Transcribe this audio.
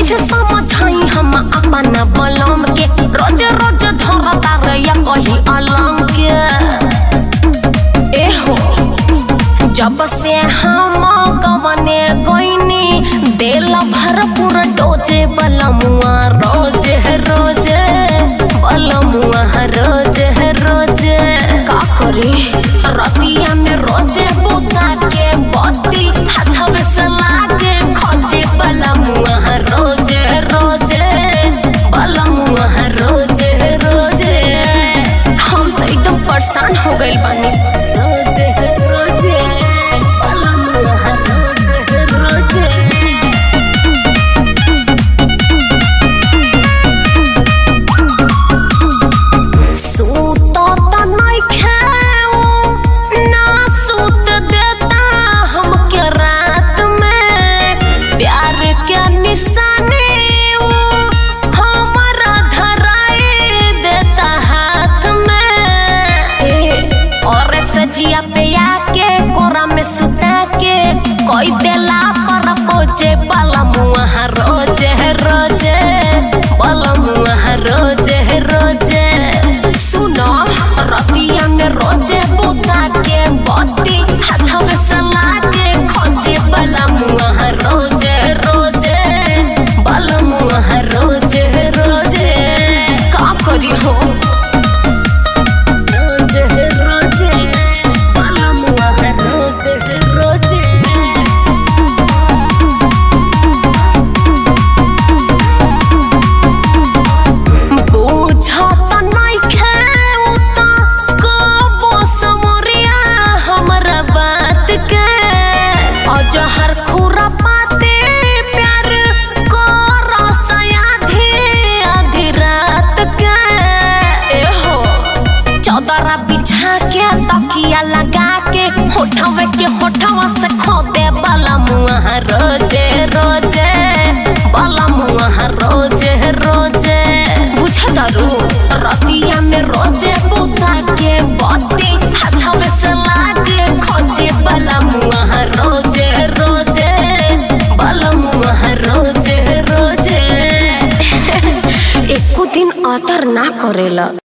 कैसे समझाई हम अपन बलम के रोज रोज धरता रैया कही अलम के एहो जब से हम गवने गईनी दिल भरपूर डोजे बलमुआ रोज रोज बलमुआ रोज रोज का करी रतिया में रोजे बुता के बत्ती हाथवे से लागे खोजे बलमुआ रोज रोज बलमुआ रोज रोज हम तो एकदम परेशान हो गइल बानी रोज रोज बलमुआ रोज रोज सूतो त नइखे उ, ना सूत देता हमके रात में प्यार के निशानी उ, हमरा धराई देता हाथ में ए, और सजिया पे आके कोरा में सुता के कोई देला पर पोजे बलमुआ रोज रोज बलमुआ रोज रोज सुनो रतिया में रोजे बुता के बत्ती हाथवे से लागे खोजे बलमुआ रोज रोज बलमुआ रोज रोज का करी हो रोज रोज बलमुआ रोज रोज बुझत नइखे उता कबो समरिया हमरा बात के अजहर खुरा पाते प्यार कर सयाधी आधी रात के एहो चौदरा बिछा के तकिया लगा के होठवे के होठवा से खोदे वाला मुआ रोजे रोजे वाला मुआ रोजे रोजे बुझतारू रतिया में रोजे बुता के बत्ती हाथवे से लागे खोजे वाला मुआ रोजे रोजे वाला मुआ रोजे रोजे एको दिन अतर ना करेला